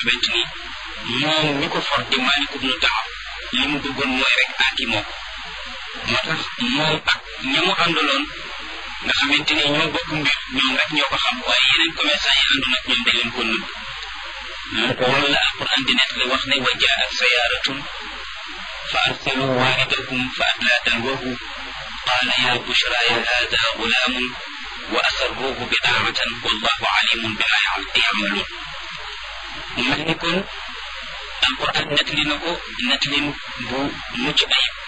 xamante ni moom mi ko for di Maalik ibnu Daawar li mu bëggoon mooy rek aaki moo ko moo tax moom ak ña mu àndaloon nga xamante ni ñoo bokk mbir ñoom rek ñoo ko xam waaye yeneen commerçant yi àndoon ak ñoom dañ leen ko nëbb loolu la alquran di nekk wax ne wa jaat sayaaratun fa arsalu waaridahum fa adlaa dalwahu qaala ya bushra ya hada gulaamun wa asarruhu bidaamatan wallahu alimun bima yamaluun mu mel ni kon alquran nettali na ko nettalin bu mucc ayib